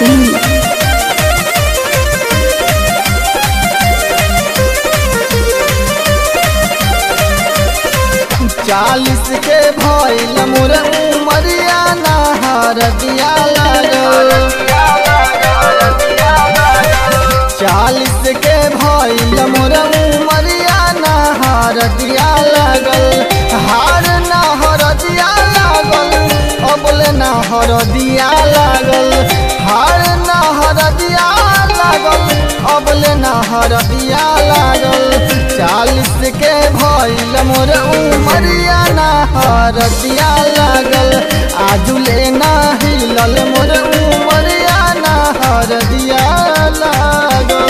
Singh. चालीस के भइल मोर उमरिया नहर दिया चालीस के भइल मोर उमरिया नहर दिया लागल हार नहर दिया लागल अबले नहर दिया लागल हार नहर दिया लागल अबले नहर दिया लागल चालीस के भइल मोर उमरिया नहर दिया लागल आजुले ना हिलल मोर उमरिया नहर दिया लागल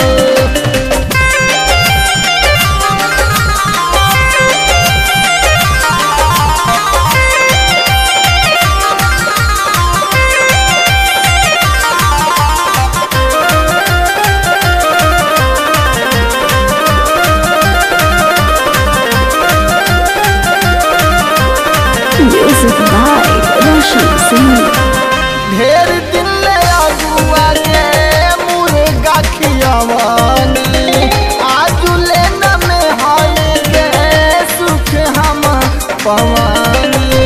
Music by Roshan Singh. ढेर दिन ले अगुआ के मुर्गा खियवानी आजुले न में हई के सुख हम पवानी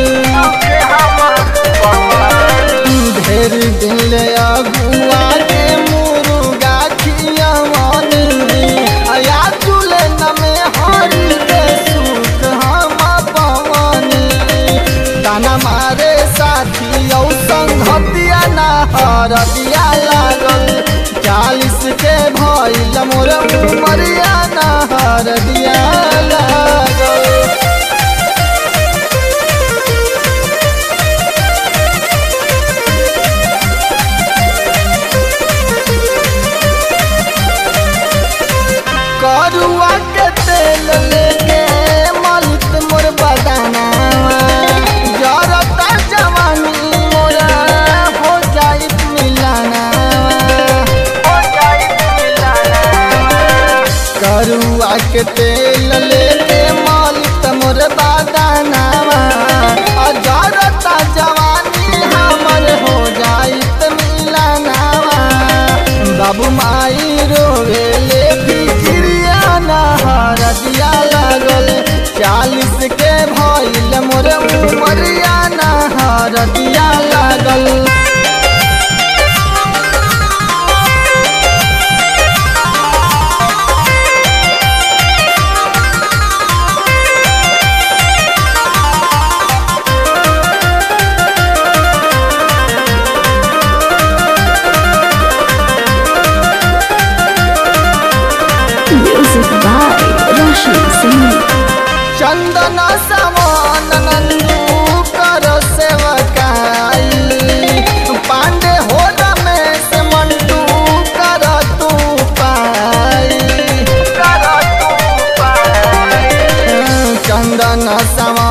ढेर दिन ले अगुआ के मुर्गा खियवानी आजुले न में हई के सुख हम पवानी ताना मारे साथी औ संगतिया नहर दिया लागल चालीस के भइल मोर उमरिया नहर दिया लागल करुआ के तेल लेके मलित मोर बदाना जरता जवानी मोरा हो जाई मिलाना करुआ के तेल लेके मलित मोर बदाना जरता जवानी हमर हो जाई मिलाना बाबू माई रोवे ले फिक्रिया नहर दिया लागल चालीस के भइल मोर उमरिया नहर दिया लागल Music by Roshan Singh. चंदन समान नंदू कर सेवकाई पांडे हो रमेश मंटू कर तू पाई चंदन समान